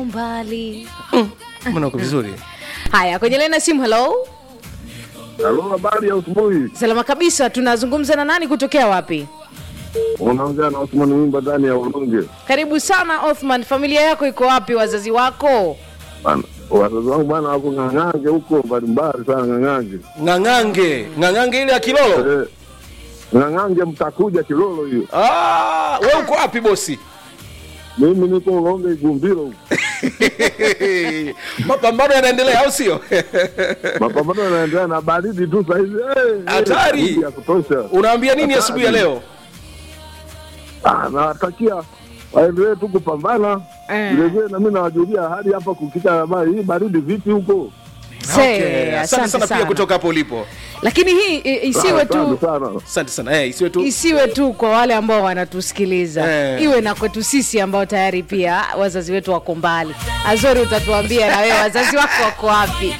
mbali mbona uko vizuri haya kwenye lena simu hello Halo, habari ya asubuhi. salama kabisa tunazungumza na nani kutokea wapi Unaongea na Osman Wimba ndani ya Ulunge. karibu sana othman familia yako iko wapi wazazi wako Bana, wazazi wangu bwana wako ng'ang'ange huko mbalimbali sana ng'ang'ange. ng'ang'ange ng'ang'ange ile ya kilolo Eh, ng'ang'ange mtakuja Kilolo hiyo. ah, we uko wapi bosi Mimi niko Ulonge Igumbiro huko. mapambano yanaendelea au sio Mapambano yanaendelea na baridi tu sasa hivi. Eh, Hatari. baridi ya kutosha. unaambia nini asubuhi ya leo Ah, nawatakia waendelee tu kupambana. Eh. Vile vile na mimi nawajulia hali hapa kukita habari hii baridi vipi huko? Se, Okay, asante asante sana pia sana. kutoka hapo ulipo lakini hii i- isiwe Asante tu sana. asante sana eh, isiwe tu isiwe tu kwa wale ambao wanatusikiliza Eh. iwe na kwetu sisi ambao tayari pia wazazi wetu wako mbali azori utatuambia na wewe wazazi wako wako wapi